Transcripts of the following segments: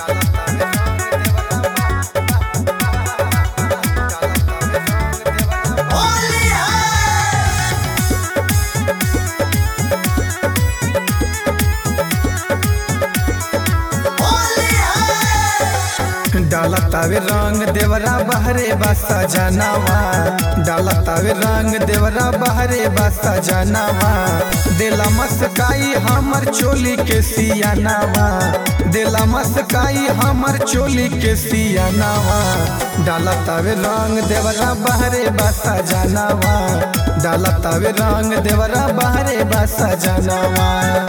डाला तावे रंग देवरा बहरे बासा जनावा डाला तावे रंग देवरा बहरे बासा जनावा दिला मस्काई हमर चोली के सियानावा दिला मस्काई हमर चोली के सियानावा डाला तावे रंग देवरा बहरे बासा जनावा डाला तावे रंग देवरा बहरे बासा जनावा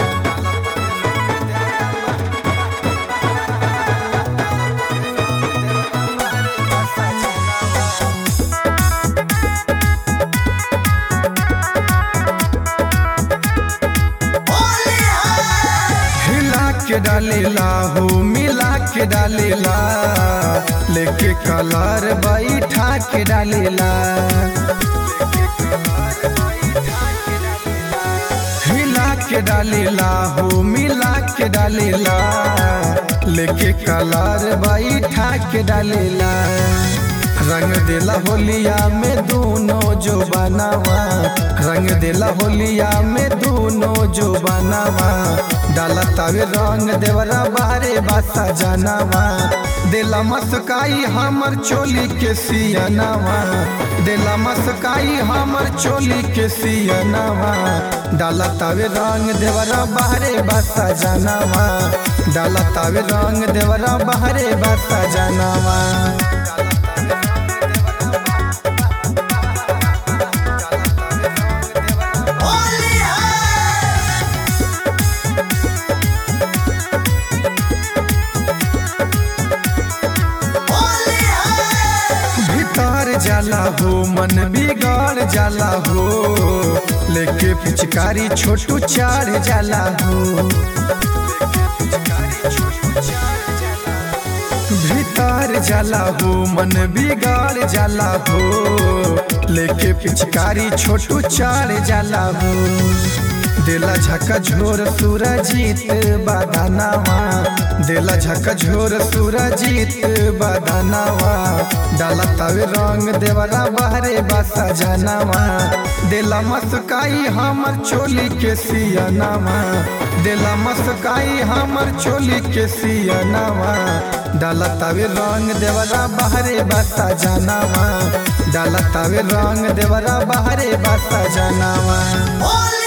हिला के डालेला हो मिला के डालेला लेके कलर बैठा के डालेला हिला के डालेला हो मिला के डालेला लेके कलर बैठा के डालेला रंग देला होलिया में दोनों जो बनावा रंग देला होलिया में दोनों जो बनावा डाला तावे रंग देवरा बारे बासा जनावा दिला मस्काई हमर चोली के सियनावा दिला मस्काई हमर चोली के सियनावा डाला तावे रंग देवरा बाहरे बासा जनावा डाला तावे रंग देवरा बाहरे बासा जनावा भीतर जाला हो मन बिगड़ जाला हो लेके पिचकारी छोटू चार जाला हो भीतर जाला हो मन बिगड़ जाला हो लेके पिचकारी छोटू चार जाला हो दिला झका झोर सूरजीत बदानावा दिला झका झोर सूरजीत बदानावा डाला तवे रंग देवरा बहरे बासा जनावा दिला मस्काई हमर चोली के सियनावा दिला मस्काई हमर चोली के सियनावा डाला तवे रंग देवरा बहरे बासा जनावा डाला तवे रंग देवरा बहरे बासा जनावा